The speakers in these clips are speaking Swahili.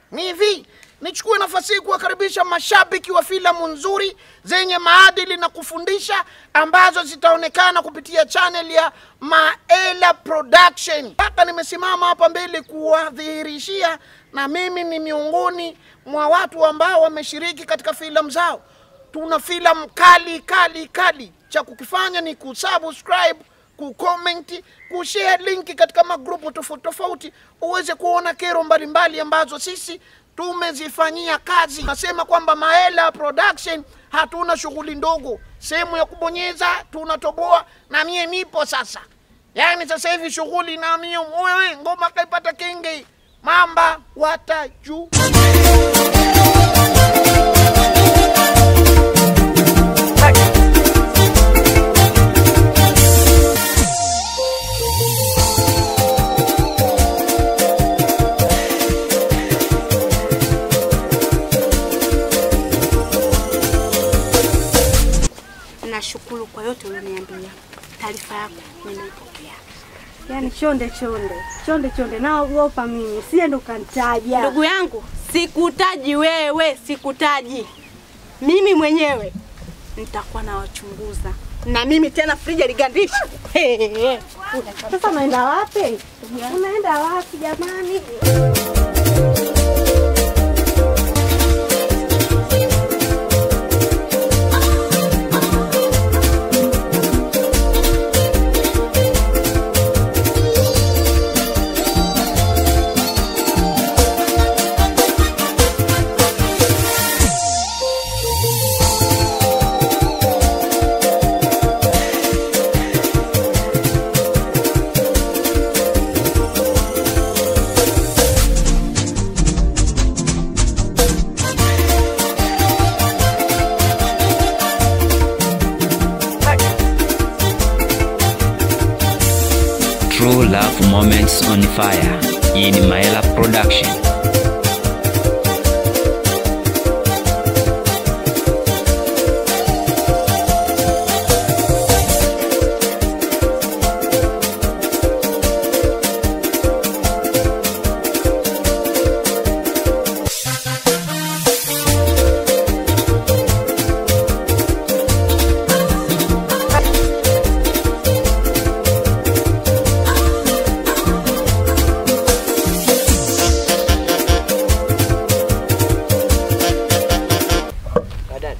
ni hivi nichukue nafasi hii kuwakaribisha mashabiki wa filamu nzuri zenye maadili na kufundisha ambazo zitaonekana kupitia channel ya Maela Production. Mpaka nimesimama hapa mbele kuwadhihirishia, na mimi ni miongoni mwa watu ambao wameshiriki katika filamu zao. Tuna filamu kali kali kali, cha kukifanya ni kusubscribe kucomment, kushare linki katika magrupu tofauti tofauti, uweze kuona kero mbalimbali ambazo sisi tumezifanyia kazi. Nasema kwamba Maela Production hatuna shughuli ndogo, sehemu ya kubonyeza tunatoboa, na mie nipo sasa. Yaani sasa hivi shughuli na mie wewe, ngoma kaipata kenge, mamba wataju Nashukuru kwa yote ulioniambia. Taarifa yako nimeipokea. Yaani chonde chonde chonde chonde, naogopa mimi, sie ndo kantaja. Ndugu yangu, sikutaji wewe, sikutaji mimi mwenyewe nitakuwa nawachunguza na mimi tena frija ligandishi. Sasa unaenda wapi? Unaenda wapi jamani? True Love Moments on Fire in Maela Production. Badala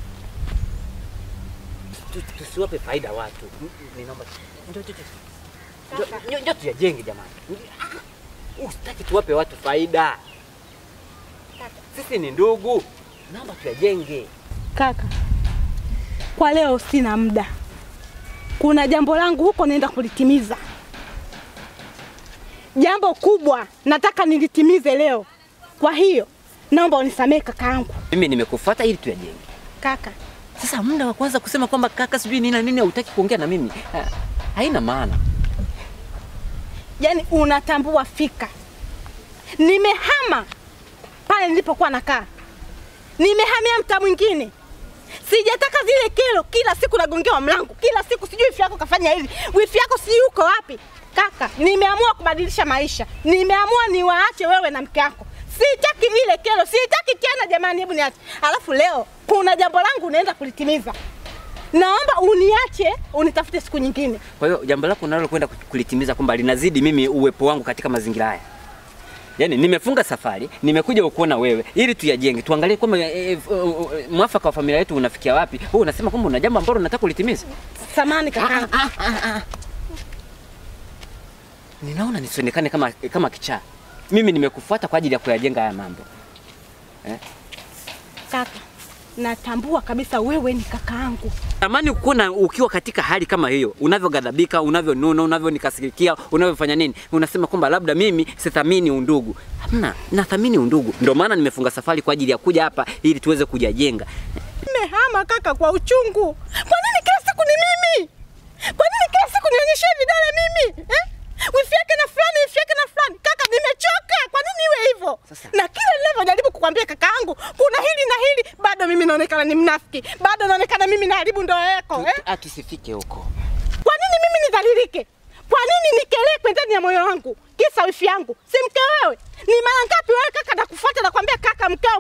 Tu- tusiwape faida watu. Ninaomba ndio ndio ndio- ndio ndio tuyajenge jamani. Ah, Usitaki tuwape watu faida. Sisi ni ndugu, naomba tuyajenge. Kaka, kwa leo sina muda, kuna jambo langu huko naenda kulitimiza, jambo kubwa nataka nilitimize leo. Kwa hiyo naomba unisamehe kaka yangu. Mimi nimekufuata ili tuyajenge. Kaka, Sasa muda wa kwanza kusema kwamba kaka sijui nini na nini hautaki kuongea na mimi. ah, Haina maana. yani unatambua fika, nimehama pale nilipokuwa nakaa, nimehamia mtaa mwingine. Sijataka zile kero, kila siku nagongewa mlango, kila siku sijui wifi yako kafanya hivi, wifi yako sijui uko wapi. Kaka, nimeamua kubadilisha maisha, nimeamua niwaache wewe na mke wako. Sitaki vile kero, sitaki tena jamani, hebu niache. Alafu leo kuna jambo langu unaenda kulitimiza, naomba uniache, unitafute siku nyingine. Kwa hiyo jambo lako unalokwenda kulitimiza kwamba linazidi mimi uwepo wangu katika mazingira haya. Yaani nimefunga safari, nimekuja kukuona wewe ili tuyajenge, tuangalie kwamba e, e, e, mwafaka wa familia yetu unafikia wapi. Wewe unasema kwamba una jambo ambalo unataka kulitimiza. Samani kaka. Ninaona nisionekane kama kama kichaa. Mimi nimekufuata kwa ajili ya kuyajenga haya mambo. Kaka, natambua kabisa wewe ni kakaangu. Tamani kuona ukiwa katika hali kama hiyo, unavyogadhabika, unavyonuna, unavyonikasirikia, unavyofanya nini, unasema kwamba labda mimi sithamini undugu. Hamna, nathamini undugu. Ndio maana nimefunga safari kwa ajili ya kuja hapa ili tuweze kujajenga. Nimehama kaka kwa uchungu. Kwa nini kila siku ni mimi? Kwa nini kila siku nionyeshe vidole mimi? Eh? Wifi yake na fulani, wifi yake na fulani. Kaka, nimechoka. Kwa nini iwe hivyo? Sasa. Na kila ninavyojaribu kukwambia kakaangu, kuna hili na hili, bado mimi naonekana ni mnafiki. Bado naonekana mimi naharibu ndoa yako, Tu- eh? tu- ah, Tusifike huko. Kwa nini mimi nidhalilike? Kwa nini nikelekwe ndani ya moyo wangu? Kisa wifi yangu, si mke wewe? Ni mara ngapi wewe kaka nakufuata na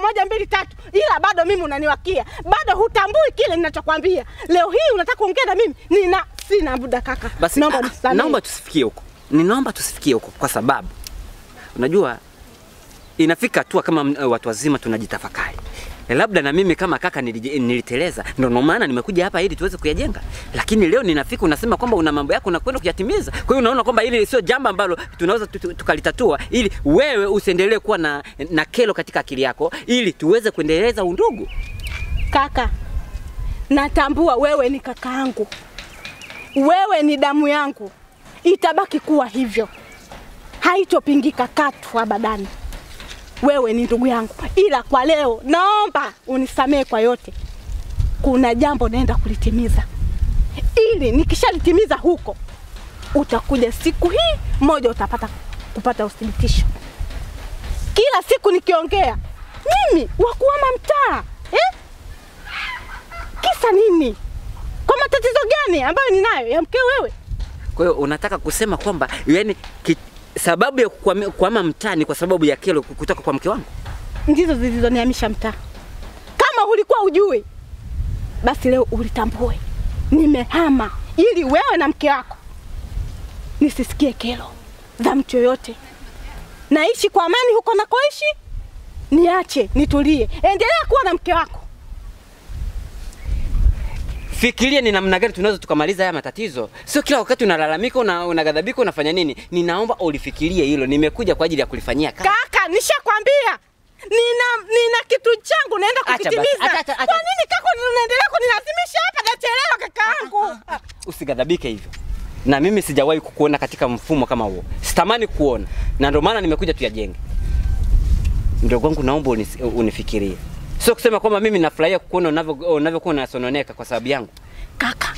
moja mbili tatu, ila bado mimi unaniwakia, bado hutambui kile ninachokwambia. Leo hii unataka kuongea na mimi, nina sina muda kaka, Basi naomba ah, unisamehe. naomba tusifikie huko, ninaomba tusifikie huko kwa sababu unajua inafika hatua kama mm, watu wazima tunajitafakari. Labda na mimi kama kaka nilije- niliteleza, ndio ndio maana nimekuja hapa ili tuweze kuyajenga. Lakini leo ninafika unasema kwamba una mambo yako unakwenda kuyatimiza. Kwa hiyo unaona kwamba hili sio jambo ambalo tunaweza tu- tu- tukalitatua ili wewe usiendelee kuwa na, na kelo katika akili yako ili tuweze kuendeleza undugu. Kaka, natambua wewe ni kaka yangu, wewe ni damu yangu, itabaki kuwa hivyo, haitopingika katu abadani. Wewe ni ndugu yangu, ila kwa leo naomba unisamehe kwa yote. Kuna jambo naenda kulitimiza, ili nikishalitimiza huko, utakuja siku hii moja utapata kupata uthibitisho. Kila siku nikiongea mimi wakuama mtaa eh? Kisa nini? Kwa matatizo gani ambayo ninayo ya mkeo wewe? Kwa hiyo unataka kusema kwamba yani ki, sababu ya kukwame- kuhama mtaani kwa sababu ya kelo kutoka kwa mke wangu? Ndizo zilizonihamisha mtaa. Kama ulikuwa ujui, basi leo ulitambue. Nimehama ili wewe na mke wako nisisikie kero za mtu yoyote. Naishi kwa amani huko nakoishi, niache nitulie. Endelea kuwa na mke wako. Fikiria ni namna gani tunaweza tukamaliza haya matatizo. Sio kila wakati unalalamika, una, unagadhabika, unafanya nini? Ninaomba ulifikirie hilo. Nimekuja kwa ajili ya kulifanyia kazi. Kaka, nishakwambia nina nina kitu changu naenda Acha basi, kukitimiza. acha, acha, acha. Kwa nini kaka unaendelea kunilazimisha hapa? Nachelewa kakaangu. Usigadhabike hivyo. Na mimi sijawahi kukuona katika mfumo kama huo. Sitamani kuona. Na ndio maana nimekuja tuyajenge. Mdogo wangu naomba unis, unifikirie. Sio kusema kwamba mimi nafurahia kukuona unavyo unavyokuwa unasononeka kwa sababu yangu. Kaka,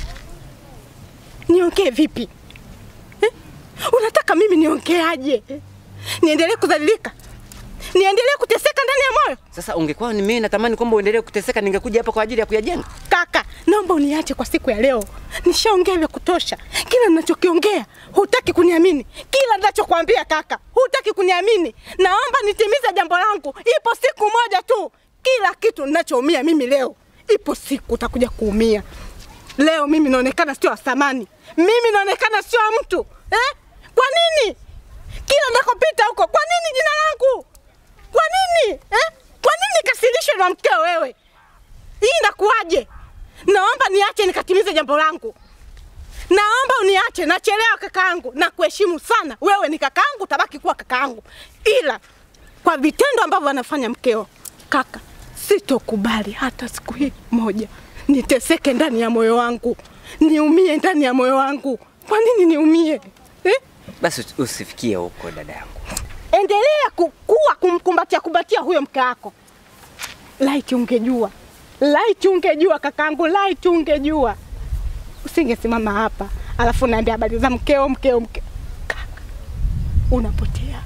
niongee vipi eh? Unataka mimi niongeaje eh? Niendelee kudhalilika? Niendelee kuteseka ndani ya moyo? Sasa ungekuwa ni mimi natamani kwamba uendelee kuteseka, ningekuja hapa kwa ajili ya kuyajenga. Kaka, naomba uniache kwa siku ya leo. Nishaongea vya kutosha. Kila ninachokiongea hutaki kuniamini. Kila ninachokwambia kaka, hutaki kuniamini. Naomba nitimize jambo langu. Ipo siku moja tu. Kila kitu ninachoumia mimi leo, ipo siku utakuja kuumia. Leo mimi naonekana sio wa thamani. Mimi naonekana sio wa mtu. Eh? Kwa nini? Kila nakopita huko, kwa nini jina langu? Kwa nini? Eh? Kwa nini kasirishwe na mkeo wewe? Hii inakuwaje? Naomba niache nikatimize jambo langu. Naomba uniache, nachelewa kakaangu, na kuheshimu sana. Wewe ni kakaangu, utabaki kuwa kakaangu, ila kwa vitendo ambavyo anafanya mkeo, kaka, sitokubali hata siku hii moja niteseke ndani ya moyo wangu, niumie ndani ya moyo wangu. Kwa nini niumie eh? Basi usifikie huko dada yangu. Endelea kukua kumkumbatia kumbatia huyo mke wako. Laiti ungejua, laiti ungejua kakangu, laiti ungejua, usingesimama hapa alafu naambia habari za mkeo, mkeo, mkeo. Kaka, unapotea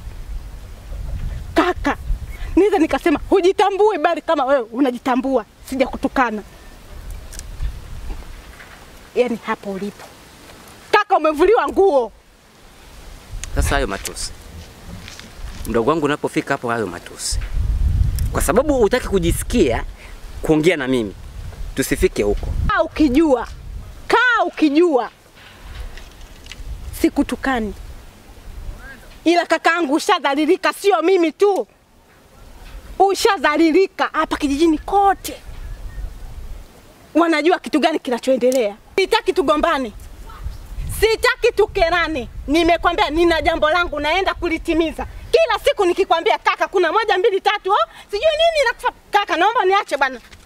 kaka. Niweza nikasema hujitambui, bali kama wewe unajitambua, sija kutukana. Yani hapo ulipo kaka, umevuliwa nguo. Sasa hayo matusi, mdogo wangu, unapofika hapo, hayo matusi, kwa sababu hutaki kujisikia kuongea na mimi, tusifike huko. Kaa ukijua, kaa ukijua sikutukani, ila kakaangu ushadhalilika, sio mimi tu, ushadhalilika hapa kijijini kote. Wanajua kitu gani kinachoendelea. Sitaki tugombane, sitaki tukerane. Nimekwambia nina jambo langu naenda kulitimiza. Kila siku nikikwambia kaka, kuna moja mbili tatu, oh, sijui nini nakufa. Kaka, naomba niache bwana.